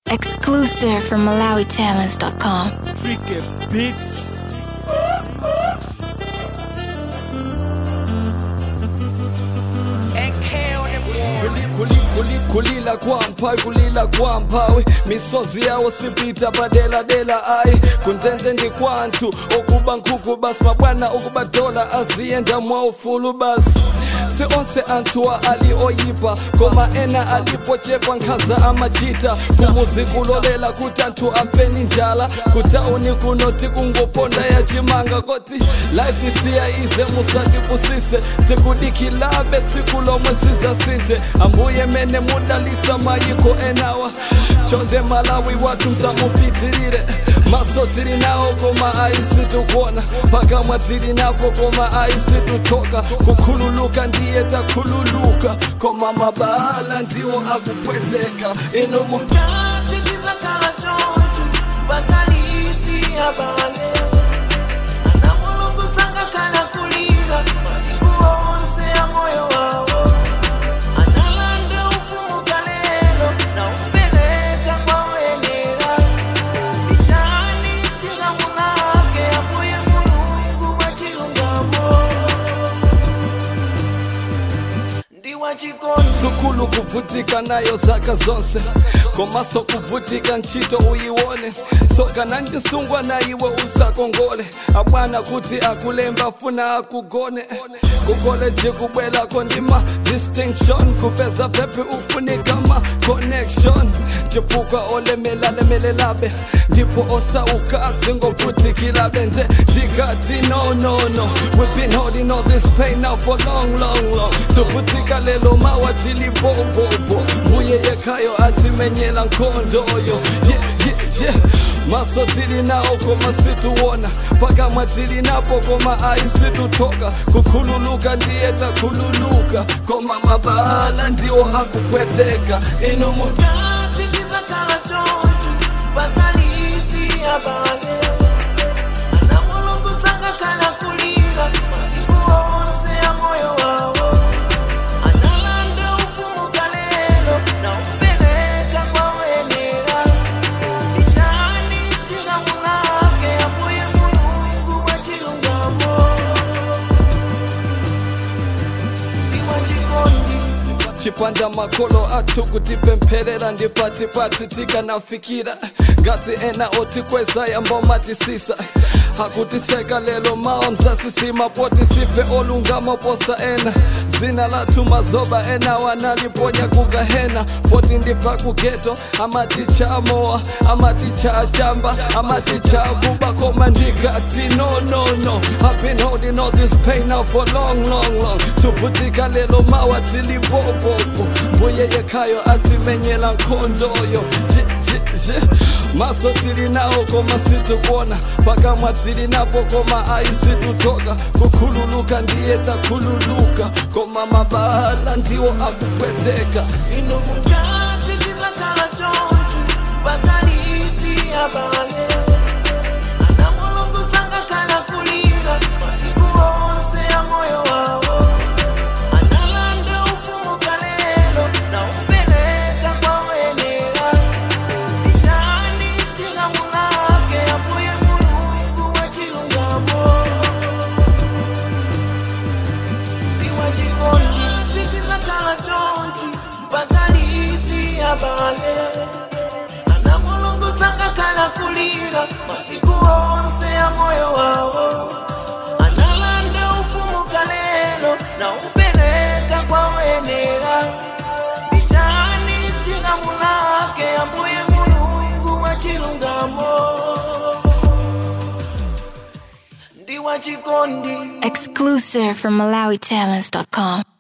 Exclusive from MalawiTalents.com. Freaking beats. Kuli- kuli- kulila kwamphawi kulila kwamphawi misozi yawo sipita badeladela ayi kuntente ndikwantu okuba nkhuku basi mabwana okuba dola aziyenda mwaufulu basi si onse anthuwa ali oyipa koma ena alipochepa nkhaza amachita kumuzi kulolela kuti anthu afeni njala kutawuni kunoti kungoponda yachimanga koti life isiya ize musatifusise tikudikilabe tsiku lomwe zizasinthe ambuye mene mudalisa mayiko enawa chonde malawi watu msamupitirire maso tili nawo koma aisitukuona pakamwa tili napo koma aisitutoka kukhululuka ndiye takhululuka koma mabala ndiwo akupweteka inomo Kati tizakala chonchi bakaliti abale ana mulungu sangakala kulira masiku onse ya moyo wawo analanda ufumuka lero na umpeleka kwa wenera ichani chingamu lake amuye mulungu wa chilungamo ndi wa chikondi sukulu kuvutika nayo zaka zonse komaso kuvutika ntchito uyiwone soka nanjisungwa na iwe usakongole abwana kuti akulemba funa akugone kukoleji kubwelako ndima distinction kupeza pepi ufunika ma connection chifukwa olemelalemelelabe ndipo osauka singovutikirabe nje ndikati no no no we've been holding all this pain now for long long long tuvutika lelo mawa tilibobobo mbuye yekhayo atimenyela nkhondoyo yeah, yeah, yeah. maso tili nawo koma situwona pakamwa tili napo koma aisitutoka kukhululuka ndiye takhululuka koma mabala ndiwo akupweteka inomo Kati tizakala chonchi bakaliti abale ana mulungu sangakala kulira masiku onse ya moyo wawo analanda ufumuka lero na umpeleka kwa wenera ichani chingamu lake amuye mulungu wa chilungamo ndi wa chikondi chipanda makolo athu kutipempherera ndi patipati tikanafikira ngati ena otikweza yamba matisisa hakutiseka lelo mawa mzasisima poti sife olungama posa ena zina lathu mazoba ena wanaliponya kugahena poti ndifa kugeto amaticha amowa amaticha achamba amaticha akuba koma ndikati no no no I've been holding all this pain now for long long long tuvutika lelo mawa tilibobobo mbuye yekhayo atimenyela nkhondoyo Je, je, je. maso tili nawo koma situkuona pakamwa tili napo koma aisitutoka kukhululuka ndiye takhululuka koma mabala ndiwo akupweteka inomukati tizakala chonchi bakaliti abale ana mulungu sangakala kulira masiku onse ya moyo wawo analanda ufumuka lero na umpeleka kwa wenera ichani chingamu lake amuye mulungu wa chilungamo ndiwa chikondi titizakala chonchi pakaliti abale ana mulungu sangakala kulira masiku onse ya moyo wawo analanda ufumuka lero na upeleka kwa wenera ichani chingamu lake ambuye mulungu wa chilungamo ndiwa chikondi Exclusive from MalawiTalents.com.